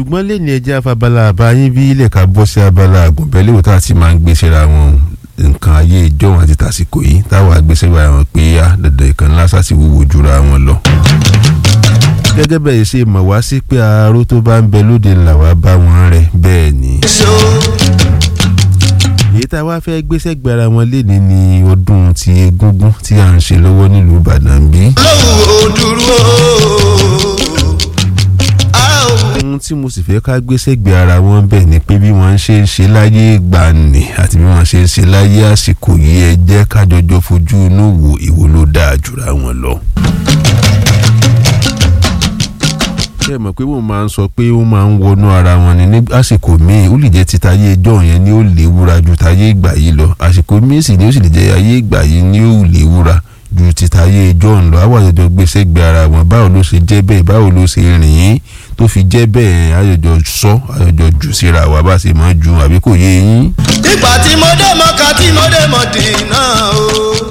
ṣùgbọ́n lẹ́ni ẹjẹ́ afabala àbáyín bí ilẹ̀ ká bọ́ sí abala àgùnbẹ́lẹ̀ wò tá a ti máa ń gbé síra wọn nǹkan ayé ìjọ́wọ́n àti tàsíkò yìí táwọn agbésẹ́wà wọn pé á dandan ìkan lásà sì wúwo jura wọn lọ. gẹ́gẹ́ bẹ́ẹ̀ ṣe mọ̀ wá sí pé aró tó bá ń bẹ lóde ńlá wa bá wọn rẹ̀ bẹ́ẹ̀ ni. èyí tá a wá fẹ́ gbéṣẹ́ gbára wọn léni ní ọdún ti egúngún tí à ń ṣe lọ́wọ́ nílùú Ìbàdàn bí. lówó dúró ohun tí mo sì fẹ́ ká gbéṣẹ́ gbé ara wọn bẹ̀ ni pé bí wọ́n ṣe ń ṣe láyé ìgbàanì àti bí wọ́n ṣe ń ṣe láyé àsìkò yìí ẹ jẹ́ kájọjọ́ fojú inú wo ìwo ló dáa jùra wọn lọ. ṣé ẹ mọ̀ pé wọ́n máa ń sọ pé ó máa ń wọnú ara wọn ni ní àsìkò míì ó lè jẹ́ ti tayé ẹjọ́ yẹn ni ó léwúra ju tayé ìgbà yìí lọ àsìkò míì sì ni ó sì lè jẹ́ ayé ìgbà yìí ni ó léwúra ju ti tayé ẹjọ́ ń lọ àwọn àjọjọ gbèsè gbé ara wọn báwo ló ṣe jẹ́ bẹ́ẹ̀ báwo ló ṣe rìn yín tó fi jẹ́ bẹ́ẹ̀ àjọjọ sọ àjọjọ jù síra wa bá ṣe máa ju àbí kò yé yín. ìgbà tí mo dé mọ́ka tí mo dé mọ̀dínà o.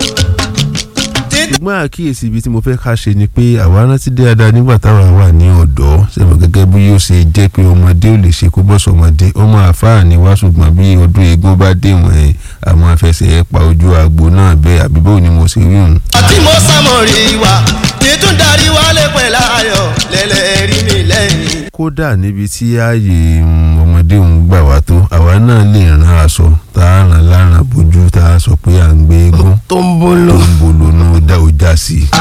ṣùgbọ́n àkíyèsí ibi tí mo fẹ́ ká ṣe ni pé àwa rántí dáadáa nígbà táwa wà ní ọ̀dọ́ ṣẹ̀mọ̀ gẹ́gẹ́ bí yóò ṣe jẹ́ pé ọmọdé ò lè ṣe kó bọ́sọ̀ ọmọdé ọmọ àfáà ni wá ṣùgbọ́n bí ọdún eégún bá dé wọ̀n àwọn afẹsẹ̀ pa ojú àgbo náà bẹ́ẹ̀ àbí báwo ni mo ṣe rí òun. àti mo sàmọ̀rì wa títún darí wálé pẹ̀lú ayọ̀ lẹ́lẹ́rìí mi lẹ́yìn. kódà níbi tí ààyè ọmọdé òun gbà wá tó àwa náà lè rán aṣọ tá a rán láràn bójú tá a sọ pé à ń gbé eégún tó ń bolo. tó ń bolo náà dá o já sí i.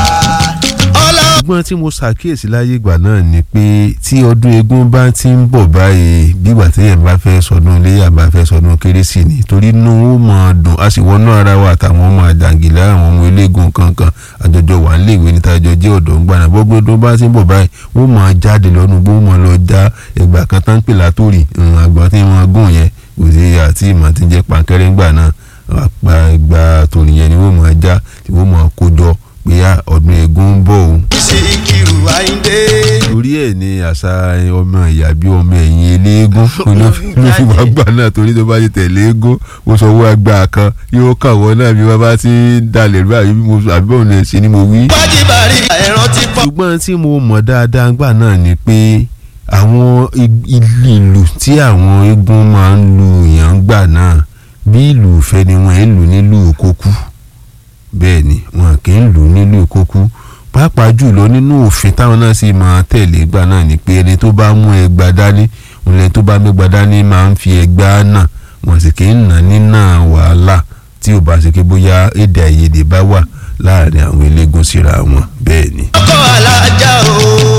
ọlá ṣùgbọ́n tí mo ṣàkíyèsí láyé ìgbà náà ni pé tí ọdún eégún bá ti ń bọ̀ báyìí bígbà téèyàn bá fẹ́ sọdún iléyà bá fẹ́ sọdún kérésì ni torí inú ó mọ̀ dùn a sì wọnú ara wa àtàwọn ọmọ àjàngìlá àwọn ọmọ eléégún kankan àjọjọ wà nílé ìwé níta àjọ jẹ́ ọ̀dọ́ ń gbàna gbogbo ọdún bá ti ń bọ̀ báyìí wọ́n mọ̀ jáde lọ́nu bó mọ̀ lọ já ẹgbà kan tán pè látòrì àgbà tí wọ́n gùn yẹn kò sí àti ìmọ̀ tí ń jẹ́ pàǹkẹ́rẹ́ ńgbà náà àpá ẹgbà tòrì yẹn ni wọ́n mọ̀ já tí wọ́n mọ̀ kó jọ pé ọdún eégún ń bọ̀ òun Síkírù Àyìndé. torí ẹ̀ ní àṣà ọmọ ìyá bí ọmọ ẹ̀yìn eléégún ló fi wá gbà náà torí tó bá ti tẹ̀lé eégún mo sọ owó àgbà kan yóò kàwọ́ náà bí wọ́n bá ti ń dalẹ̀ rú àbí mo àbí bọ́ọ̀ lè ṣe ni mo wí. wájibàrí ẹ̀rọ ti pọ̀. ṣùgbọ́n tí mo mọ̀ dáadáa gbà náà ni pé àwọn ìlù tí àwọn eégún máa ń lu èèyàn gbà náà bí ìlù ìfẹ́ ni wọ́n ń lù nílùú kókú bẹ́ẹ̀ ni wọn kì í lù nílùú kókú pàápàá jùlọ nínú òfin táwọn náà sì máa tẹ̀lé gbà náà ni pé ẹni tó bá mú ẹgbà dání òun ẹni tó bá mẹ́gbà dání máa ń fi ẹgbà náà wọ́n sì kì í nà nínà wàhálà tí ò bá ṣe pé bóyá èdè àìyedè bá wà láàrin àwọn eléégún síra wọn bẹ́ẹ̀ ni. ọkọ̀ alájà o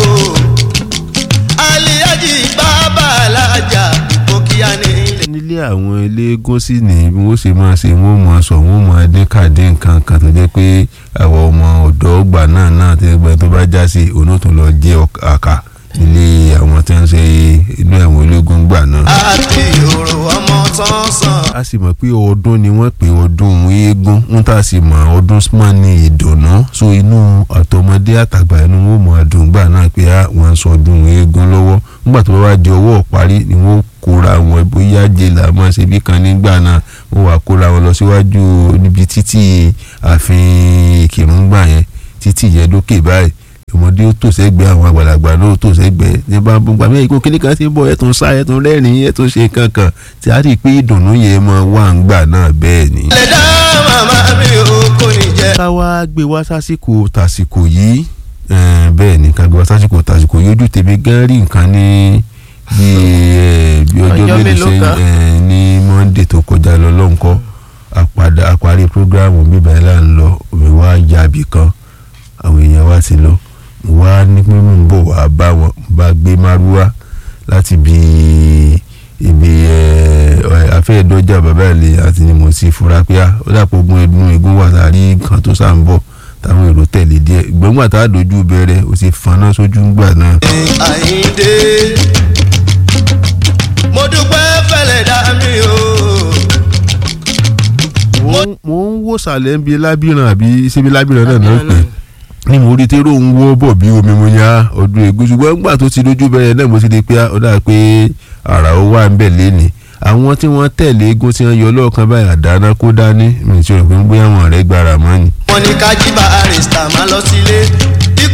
aliyaji bàbá alájà òkìyà ní ilé. nílé àwọn eléégún sì ní bí wọ́n ṣe máa ṣe wọ́n máa sọ wọ́n máa dín kàdé nǹkan kan tó jẹ́ pé àwọn ọmọ ọ̀dọ́ ọgbà náà náà tó gbẹ tó bá já sí òun tó lọ jẹ́ àká nílé àwọn tí wọ́n ń ṣe inú àwọn eléégún gbà náà. àti òrò ọmọ sánsan. a sì mọ̀ pé ọdún ni wọ́n pè ọdún eégún ń tà sí mọ̀ ọdún smart ní ìdùnnú so inú àtọmọdé àtàgbà inú wọn mọ̀ àdùngbà náà pé wọ́n ń sọdún eégún lọ́wọ́ nígbà tó bá wá di ọwọ́ parí ni wọ́n kóra wọn bóyá jèlà mọ́ ṣe bí kan nígbà náà wọ́n wá kóra wọn lọ síwájú níbi títì ààfin ìkìrúngbà yẹn títì yẹn lókè báyìí ọmọdé ó tò sẹ́gbẹ̀ẹ́ àwọn àgbàlagbà náà ó tò sẹ́gbẹ̀ẹ́ ní bá ń gbà mí ìkó kíní kan ti ń bọ̀ ẹ̀ tó ń sá ẹ̀ tó ń rẹ́rìn-ín ẹ̀ tó ń ṣe kankan tí a rí i pé ìdùnnú yẹn mọ wà ń gbà náà bẹ́ẹ̀ ni. lè dá màmá mi ò kò ní jẹ. ká wá gbé wá sásìkò tàsìkò yìí bẹ́ẹ̀ ni ká gbé wá sásìkò tàsìkò yìí ojú tèmi gan rí nǹkan ní bí bí ọjọ́ mélòó sẹ́yìn ní Monday tó kọjá lọ lọ́nkọ́ àpàdà àparí prógráàmù bíbá ẹ̀ là ń lọ òmí wá yàbí kan àwọn èèyàn wá ti lọ wá ní pé mò ń bọ̀ wá bá wọn bá gbé márúwá láti bí ibi afẹ́ẹ̀dọ́jà bàbá ilé àti ni mo sì fura pé ó dàpọ̀ ogun ẹdun egun wà láàrí nǹkan tó sá ń bọ̀ táwọn èrò tẹ̀lé díẹ̀ gbẹ̀ngbà tá a dojú bẹ̀rẹ̀ ó sì faná sójú ńgbà náà. Àyìndé mo dúpẹ́ fẹ́lẹ̀ dá mi o. mo ń wò sàlẹ̀ ń bi lábìrán àbí síbi lábìrán náà náà pé ní mo rí tẹ́rọ ń wọ́ bọ̀ bí omi mo yá ọdún ègún ṣùgbọ́n nígbà tó ti dojú bẹ̀rẹ̀ náà mo ti di pé ó dà pé àrà ó wà ń bẹ̀ lẹ́ni àwọn tí wọ́n tẹ̀lé eégún tí wọ́n yọ lọ́ọ̀kan báyìí àdáná kó dání mi ò tí ò pé ń gbé àwọn ọ̀rẹ́ gbára mọ́ ni. wọ́n ní ká jí bá arista máa lọ sílé ikú tí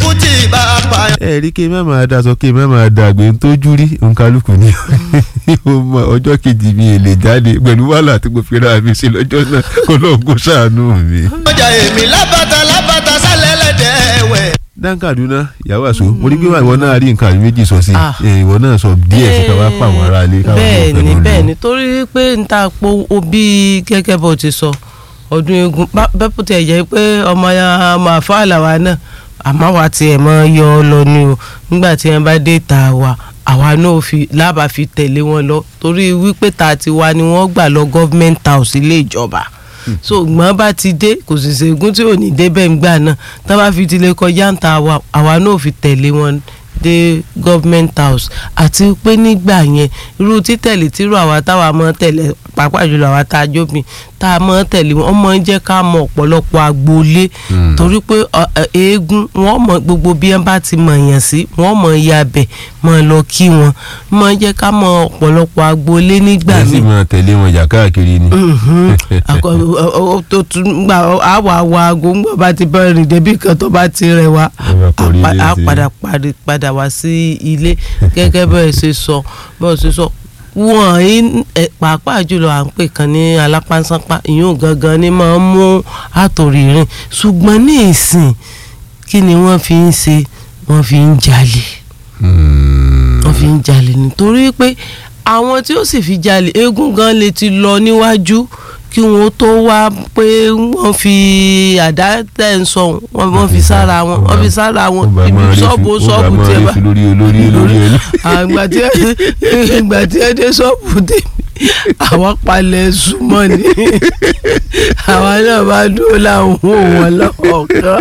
bá a pààyàn. ẹ rí kí n má máa daṣọ kí n má máa dàgbé ń tójú rí nkálukú ni ó mọ ọjọ́ kejì mi èlé jáde pẹ̀lú wàhálà tí mo fi ra mi sí lọ́jọ́ náà kó lóun kó ṣàánú mi. ọjà èmi lábàtà lábàtà sálẹ̀ lẹ́dẹ̀ wẹ̀. dan kaduna ìyàwó àṣọ mo rí pé ìwọ náà rí nǹkan àbí méjì sọ sí Ah. i ìwọ náà sọ díẹ̀ sí ká wá pa àwọn ará ilé káwọn bẹ́ẹ̀ náà ni pẹ̀lú bẹ́ẹ̀ lò. ni torí pé n ta po òbí gẹ́gẹ́ bó ti sọ ọdún eégún bá- bẹ́ẹ̀ bó tiẹ̀ jẹ́ pé ọmọ ya ọmọ àfáàlà wa náà àmọ́ wa tiẹ̀ mọ́ yọ ọ lọ ni o nígbà tí wọ́n bá dé ta wa àwa náà fi lábà fi tẹ̀lé wọn lọ torí wípé ta ti wa ni wọ́n gbà lọ government house ilé ìjọba so gbọ́n bá ti dé kò sì ṣègùn tí ò ní débẹ̀ ńgbà náà tá bá fi ti lè kọjá ń ta wa àwa náà fi tẹ̀lé wọn dé government house àti pé nígbà yẹn irú títẹ̀lé tírú àwa táwa mọ́ tẹ̀lé pàápàá jùlọ àwa tá a jóbìn tá a mọ́ tẹ̀lé wọn ọmọ ń jẹ́ ká mọ ọ̀pọ̀lọpọ̀ agboolé Mm. torí pé ọ, ẹ, eégún wọ́n mọ gbogbo bí wọ́n bá ti mọ̀ yàn sí wọ́n mọ̀ ya bẹ̀ mọ̀ lọ kí wọn mọ̀ ń jẹ́ ká mọ ọ̀pọ̀lọpọ̀ agboolé nígbà ẹ sì míì máa tẹ̀lé wọn jà káàkiri ni. Mhm. Akọ- ọ- ọ- tó tún gbà àwọ̀ àwọ̀ aago ńgbà bá ti bẹ̀rẹ̀ rìn débi kan tó bá ti rẹ̀ wá Ẹ bá kọrí a pa- ilé a sí. padà parí- padà wá sí ilé gẹ́gẹ́ bẹ́ẹ̀ ṣe sọ bẹ́ẹ̀ ṣe sọ wọ́n yín ẹ̀, pàápàá jùlọ à ń pè kan ní alápánsánpá ìyún gangan ni máa ń mú àtòrí rìn ṣùgbọ́n ní ìsìn kí ni wọ́n fi ń ṣe wọ́n fi ń jalè Hmm. wọ́n fi ń jalè nítorí pé àwọn tí ó sì fi jalè eégún gan lè ti lọ níwájú kí wọ́n tó wá pé wọ́n fi àdá tẹ̀ ń sọ wọ́n wọ́n fi sára wọn wọ́n fi sára wọn Ó bá ibi máa rí ṣọ́ọ̀bù fi- ó ṣọ́ọ̀bù bá tí ẹ máa rí bá fi lórí olórí olórí ẹni. àgbà tí ẹ ìgbà tí ẹ dé ṣọ́ọ̀bù tèmi àwọn palẹ̀ súnmọ́ ni àwa náà bá dúró láwọn òun wọn lọ́kọ̀ọ̀kan.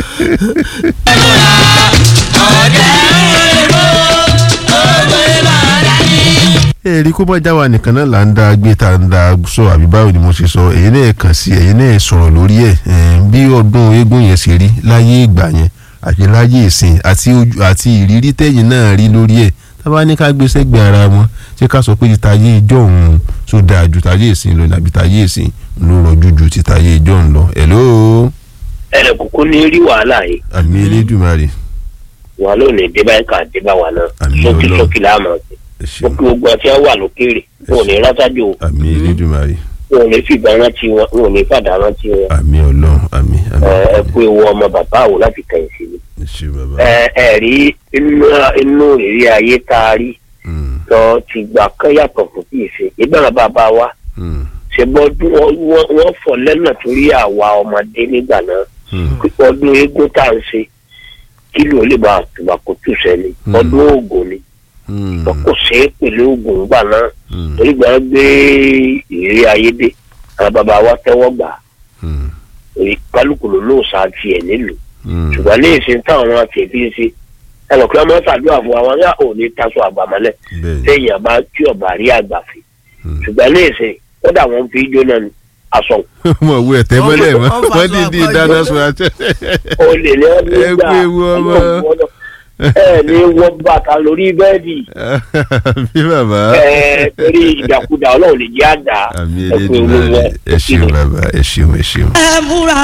èrí kó bá jáwa nìkan náà là ń da gbé tá ń da sọ àbí báwo ni mo ṣe sọ èyí náà kàn sí èyí náà sọ̀rọ̀ lórí ẹ̀ eh, bí ọdún eégún yẹn ṣe rí láyé ìgbà yẹn àti láyé ìsìn àti ojú àti ìrírí tẹ̀yìn náà rí lórí ẹ̀ tábà ní ká gbé sẹ́gbẹ̀ẹ́ ara wọn ṣé ká sọ pé ti tayé ìjọ òun tó dáa ju tayé ìsìn lọ nàbí tayé ìsìn ló rọjú ju ti tayé ìjọ òun lọ hello ẹnì kúkú ní rí wàhálà yìí àmì elédùmarè wọn ló ní débà ẹka débà wà náà Àmín sókè Ọlọ́run. sókè láàmú ọtí ẹ ó ṣeun kí gbogbo ọtí wọn wà lókèrè wọn ò ní rásájò àmì elédùmarè wọn ò ní fìgbà rántí wọn wọn ò ní fàdà rántí wọn àmì ọlọ́run àmì àmì ẹ ẹ kú ewu ọmọ bàbá àwò láti kẹyìn sí mi. ẹ ṣe bàbá. ẹ ẹ rí inú inú ìrírí ayé tá a rí Mm, lọ ti gbà kán yàtọ̀ fún kí ìṣe ìgbàlá bàbá wa mm, ṣègbọ́dún wọn fọ̀ lẹ́nà torí àwa ọmọdé nígbà náà mm. ọdún eégún tá à ń ṣe kí ló lè bá àtùbà kó tù sẹ́ni Hmm. ọdún oògùn ni Mm, wọn kò ṣe é pẹ̀lú oògùn gbà náà mm, torí gbà gbé ìrírí ayé dé àwọn bàbá wa tẹ́wọ́ gbà mm, èyí kálukú ló lóò sa tiẹ̀ nílùú mm. ṣùgbọ́n ní ìsìn táwọn àti ẹ̀bí ń ṣe ẹnì kan máa ń ṣàdúrà fún àwọn ará òní taṣọ àgbàmọ́lẹ̀ bẹ́ẹ̀ni téèyàn bá tí ọ̀bà rí àgbàfẹ́ Mm. ṣùgbọ́n ní ìsìn kódà wọn fi jóná ni aṣọ mo wo ẹ̀tẹ́ mọ́lẹ̀ mọ́ Wọ́n fa wọ́n aṣọ dídí àpájọ. dáná sun àṣẹ. olè ní ọdún Ẹ gbà pé wọ́n mọ́. ẹ ní wọ́n bàtà lórí bẹ́ẹ̀dì àbí bàbá ẹ torí ìdàkudà ọlọ́run lè jẹ́ àdá àmì ẹ pé owó elédùnmáà wọn ẹ ṣeun bàbá ẹ ṣeun ẹ ṣeun. ẹ múra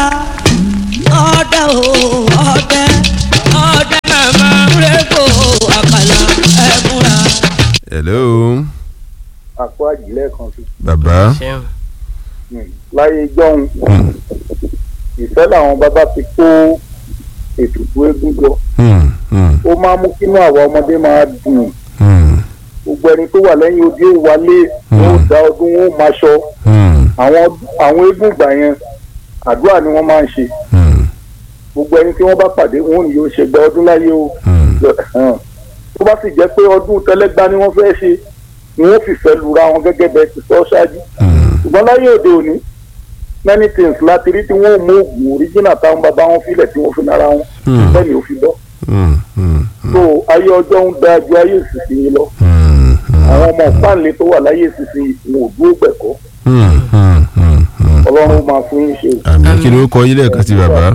ọdẹ o ọdẹ ọdẹ màmá rẹpọ àkàlà ẹ múra. hello àpò àjílẹ̀ kan sí. bàbá ṣeun. láyé jọ́hun Hmm, ìfẹ́ làwọn bàbá fi kó ètùtù eégún jọ hmm, hmm, ó máa mú kínú àwa ọmọdé máa dùn hmm, gbogbo ẹni tó wà lẹ́yìn odi ó wálé wọn ó da ọdún wọn ó máa ṣọ hmm, àwọn àwọn eégún ìgbà yẹn àdúrà ni wọ́n máa ń ṣe hmm, gbogbo ẹni tí wọ́n bá pàdé wọn ò ní yóò ṣe gba ọdún láyé o hmm. Hàn. tó bá sì jẹ́ pé ọdún tẹlẹ́gbá ni wọ́n fẹ́ ṣe ni wọ́n fìfẹ́ lura wọn gẹ́gẹ́ bẹ́ẹ̀ ti sọ ṣáájú Hmm, ṣùgbọ́n láyé òde òní many things láti rí tí wọ́n ò mú oògùn original táwọn bàbá wọn filẹ̀ tí wọ́n fi nara wọn Hmm. bẹ́ẹ̀ ni ò fi bọ́ hmm, hmm, so ayé ọjọ́ ń da ju ayé ìsinsìnyí lọ hmm, hmm, àwọn ọmọ páàlì tó wà láyé ìsinsìnyí wọn ò dúró gbẹ̀kọ́ hmm, hmm, hmm, hmm. ọlọ́run máa fún yín ṣe àmì kí ló kọ yín lẹ́ẹ̀kan sí bàbá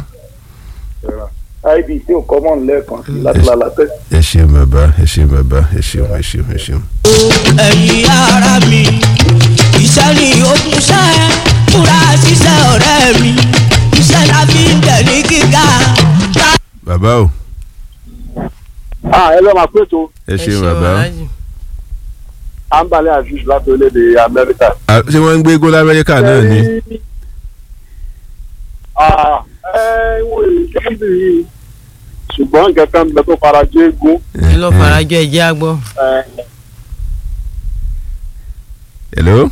ib tí ò kọ́ mọ́ lẹ́ẹ̀kan sí láti lálàtẹ́. ẹ ṣeun bàbá ẹ ṣeun bàbá ẹ ṣeun ẹ ṣeun ẹ ṣeun. ẹ̀yin ara mi iṣẹ́ ni ogun ṣẹ́ múra ṣiṣẹ́ ọ̀rẹ́ mi iṣẹ́ la fi ń tẹ̀ ní gíga. bàbá o ah ẹ lọ́ọ́ máa pé tó ẹ ṣeun bàbá Alhaji. ambale aziz láti orílẹ̀-èdè amẹ́ríkà. Ah, ṣé wọ́n ń gbé gólá amẹ́ríkà náà ni Ah, ẹ wo ìjẹ́bí yìí ṣùgbọ́n nǹkan kan bẹ tó fara jẹ́ egun kí ló farajọ ẹ̀jẹ̀ àgbọ̀. hello.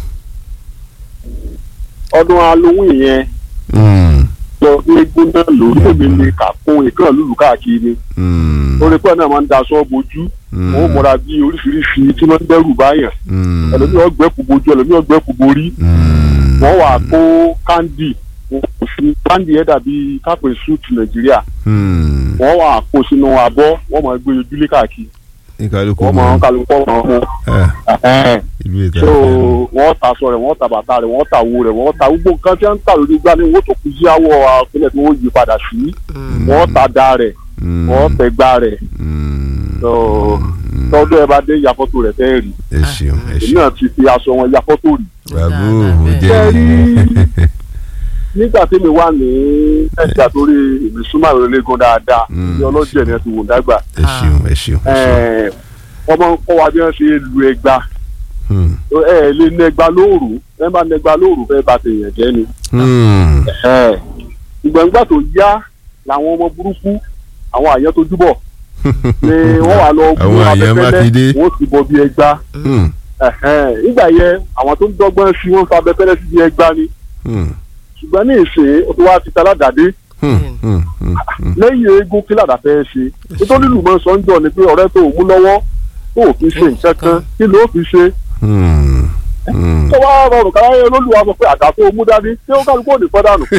ọdún halloween yẹn Mm, lọ ní egun náà lórí èmi ní kàkún ìkànnì lùlù káàkiri mm, orí pẹ́ náà máa ń daṣọ bojú mm, wọ́n múra bí oríṣiríṣi tí wọ́n ń dẹ́rù báyàn mm, ẹlòmíì ọgbẹ́kù bojú ẹlòmíì ọgbẹ́kù borí mm, wọ́n wà kó kándì kándì yẹn dàbí kápẹ́ suit nàìjíríà mm. wọ́n wà kó sínú abọ́ wọ́n máa gbé ojúlé káàkiri ní kálukú wọ́n máa ń kálukú ọ̀rọ̀ wọn. Ah, ìlú ìta so wọ́n ta aṣọ rẹ̀ wọ́n ta bàtà rẹ̀ wọ́n ta owó rẹ̀ wọ́n ta gbogbo nǹkan tí wọ́n ń tà lórí gbá ní wọ́n tó kú sí àwọ̀ àpilẹ̀ tí wọ́n yí padà sí wọ́n ta da rẹ̀ wọ́n tẹ̀ gbá rẹ̀ so tọ́dún ẹ bá dé ya fọ́tò rẹ̀ fẹ́ rí ẹ ṣeun ẹ èmi ṣeun náà ti fi aṣọ wọn ya fọ́tò rí babu Dáadáa, ó bẹ́ẹ̀. jẹ́ Ṣé rí- nígbà tí mi wà ní ẹ̀ka torí èmi súnmọ́ àwọn ológun dáadáa Mm. ní ọlọ́jẹ̀ ni ẹ ti wò dágbà ẹ ṣeun ẹ ṣeun ẹ ṣeun. Ẹ̀, wọ́n máa ń kọ́ wa bí wọ́n ṣe lu ẹgba Hmm, ẹ ẹ lè nẹgba lóòrù ẹ bá nẹgba lóòrù fẹ́ bá tèèyàn jẹ́ ni hmm, Ẹ̀, ìgbà̀ngbà tó yá làwọn ọmọ burúkú àwọn àyàn tó júbọ̀ ni wọ́n wà lọ Àwọn àyàn Mákindé. wọ́n ti bọ̀ bí ẹgba hmm, Ẹ̀hẹ́n, nígbà yẹn àwọn tó ń dọ́gbọ́n sí wọn fa abẹ́fẹ́lẹ́ sí bí ẹgba ni hmm, ṣùgbọ́n ní ìsìn ó ti wá ti taládàdé hmm, hmm, hmm, hmm. lẹ́yìn eégún kí làdà fẹ́ ṣe nítorí lùmọ̀ sọ́njọ́ ni pé ọ̀rẹ́ tó ò mú lọ́wọ́ tó ò fi ṣe nǹkan kan kí ló fi ṣe Hmm, hmm. tó wá rọrùn káyọ̀ olólùwà sọ pé àdá tó o mú dání tí ó kálukú ò ní fọ́ dànù.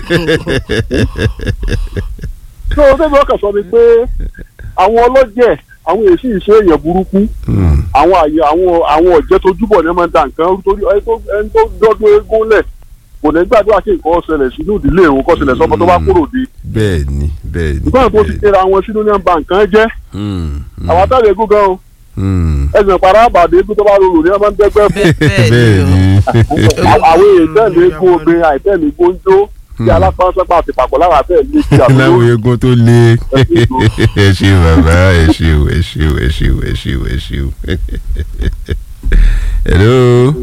tó o tẹ́lẹ̀ ọkàn sọ ni pé àwọn ọlọ́jẹ̀ àwọn èsì ìṣe èèyàn burúkú Hmm, àwọn àyè àwọn àwọn ọ̀jẹ́ tó júbọ̀ ní ẹ máa ń da nǹkan rú torí ẹni tó- ẹni tó dọ́dún eégún lẹ̀ kò ní gbàdúrà kí nǹkan ṣẹlẹ̀ sínú ìdílé òun kó ṣẹlẹ̀ sọ́mọ tó bá kúrò dé bẹ́ẹ̀ ni bẹ́ẹ̀ ni ìgbọ́n tó ti bẹ́ẹ̀ ni. kéra wọn sínú ní ẹ̀ ń ba nǹkan jẹ́ Hmm, hmm, àwọn àtàlẹ̀ eégún gan o hmm. ẹsẹ̀ para àbàdé eégún tó bá rorò ní ẹ máa ń dẹ́gbẹ́ fún bẹ́ẹ̀ bẹ́ẹ̀ ni ni àwọn èèyàn tẹ̀lé eégún obìnrin àìtẹ́lẹ̀ gbóńjó tí alápánsẹ́pà àti pàpọ̀ láwọn àtẹ̀lé ti láwọn àbúrò eegun tó lé ẹ ṣe bàbá ẹ ṣe o ẹ ṣe o ẹ ṣe o ẹ ṣe o ẹ ṣe o. hello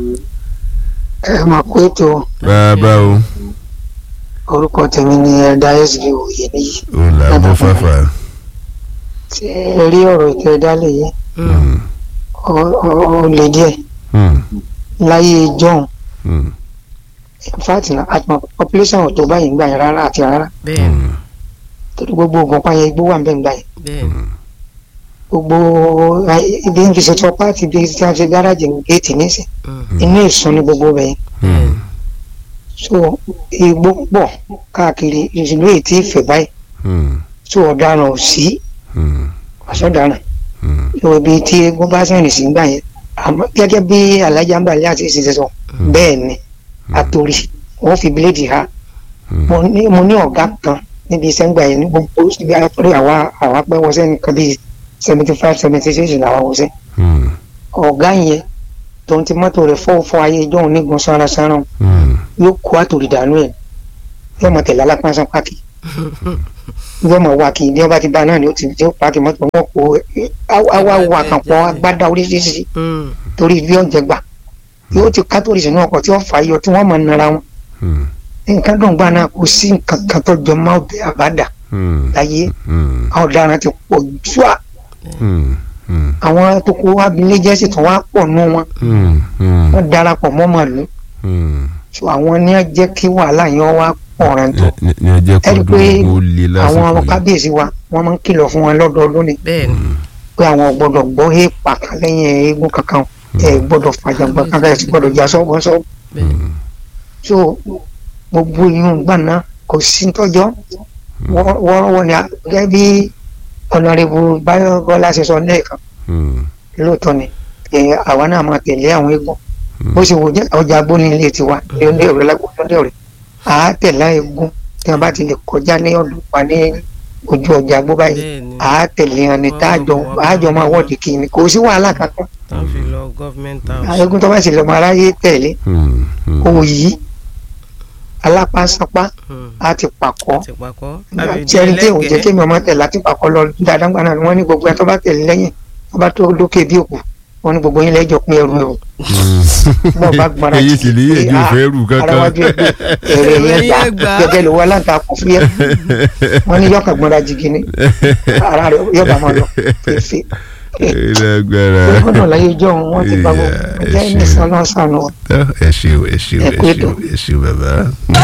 ẹ máa kó ètò bàbá o orúkọ tèmi ní ẹ̀dá sb òye níyì òun là bọ́ fàfà. tí ẹ rí ọ̀rọ̀ ètò ẹ̀dá lè yé Hmm, ọ- ọ- ọ lè díẹ̀ hmm, láyé john hmm, in fact na àtìmọ̀ population ò tó báyìí gbà yẹn rárá àti rárá bẹ́ẹ̀ ni hmm, torí gbogbo oògùn pààyàn igbó wà ń bẹ̀ ń gbà yẹn bẹ́ẹ̀ ni gbogbo ayé- ibi ń fi ṣe tọpá àti ibi tí a ṣe gáràjì géètì nísìn Mm. inú ìsun ní gbogbo bẹ̀yẹn hmm, so igbó pọ̀ káàkiri ìṣèlú èyí tí ìfẹ́ báyìí hmm, so ọ̀daràn ò sí hmm, ọ̀sọ̀daràn hmm, yóò ibi tí eégún bá sẹ́yìn sí gbà yẹn àmọ́ gẹ́gẹ́ bí alájà ń balẹ̀ àti ìṣẹ̀ṣẹ̀ sọ bẹ́ẹ̀ ni àtòrí wọ́n fi bíléèdì ha hmm. mo ní mo ní ọ̀gá kan níbi iṣẹ́ ń gbà yẹn ní gbogbo ibi àtọ́rí àwa àwa pẹ́ wọ́sẹ́ nìkan bíi seventy five seventy six làwa wọ́sẹ́ hmm, ọ̀gá yẹn tòun ti mọ́tò rẹ̀ fọ́ fọ́ ayé ìjọ́ òun nígun sanra sanra hmm. yóò kó àtòrí dànù ẹ̀ yóò mọ̀ tẹ̀lé alápánsán páàkì yóò mọ̀ wá kí ní ọba ti bá náà ni ó ti tí ó páàkì mọ́tò wọn kó àwa wà kàn pọ̀ agbádá oríṣiríṣi Mm. torí bí ọ̀jẹ̀ gbà yóò ti kátólì sínú ọkọ̀ tí wọ́n fà yọ tí wọ́n mọ̀ nara wọn Hmm, nǹkan dùn gbà náà kò sí nǹkan kan tó jọ mọ́ ọbẹ̀ àbádà hmm, láyé hmm, àwọn ọ̀daràn ti pọ̀ jù à hmm, hmm, àwọn tó kó abilé jẹ́ sì tún wá pọ̀ nù wọn hmm, hmm, wọ́n darapọ̀ mọ́ màlúù hmm. so àwọn ní á jẹ́ kí wàhálà yẹn wá pọ̀ rẹ̀ tó Ní- ní ọjọ́ ẹ rí i pé kọ́dún ó le àwọn lásìkò yìí. kábíyèsí wa wọ́n máa ń kìlọ̀ fún wọn lọ́dọọdún ni bẹ́ẹ̀ ni pé àwọn ò gbọ́dọ̀ gbọ́ èèpà kan lẹ́yìn eégún kankan ẹ gbọ́dọ̀ fàjàgbọ́n kankan ẹ sì gbọ́dọ̀ já sọ́gbọ́n sọ́gbọ́n bẹ́ẹ̀ ni so gbogbo inú gbà náà kò sí tọ́jọ́ wọ́ọ́rọ́wọ́ ni a- gẹ́gẹ́ bí ọ̀nàrẹ́bù báyọ̀ bọ́lá ṣe sọ lẹ́ẹ̀kan Hmm, lóòótọ́ ni ẹ, àwa náà máa tẹ̀lé àwọn eégún bó ṣe wò jẹ́ ọjà agbóni ilé tiwa lóńdé ọ̀rẹ́ lágbóńdé ọ̀rẹ́ à á tẹ̀lé eégún tí wọ́n bá ti lè kọjá ní ọdún wa ní ojú ọjà agbó báyìí bẹ́ẹ̀ ni à á tẹ̀lé wọn ní táàjọ àjọ máa wọ́ọ̀dì kì í ni kò sí wàhálà kankan tán fi lọ government house eégún tó bá sì lọ́mọ aráyé tẹ̀lé hmm, hmm, òyì alápánsánpá á ti pàkọ́ ti pakọ́ jẹ́rí tí òun jẹ́ kí mi ọmọ tẹ̀ láti pàkọ́ lọ dáadáa gbà náà ni wọ́n ní gbogbo ẹ̀ tó bá tẹ̀lé lẹ́yìn tó bá tó lókè bí òkú wọ́n ní gbogbo yín lẹ́jọ́ pín ẹrù ẹ̀ o bọ́ọ̀ bá gbọ́ra èyí sì ní èyí ò fẹ́ rù kankan arawájú ẹgbẹ́ èrè Èrè yẹn yẹn gbà gbà. gẹ́gẹ́ lówó aláǹtakùn fúyẹ́ wọ́n ní yọkàn gbọ́ra jìgì ni ara rẹ̀ yọba máa lọ fèéfé ìlágbára gbọ́dọ̀ láyé ìjọ òun wọ́n ti gba gbogbo Yeah, ẹ̀jẹ̀ ẹ ní ṣeun. sọ́nà sànù. ẹ ṣeun ẹ ṣeun Ẹ ẹ kú ètò. ṣeun ẹ ṣeun bàbá.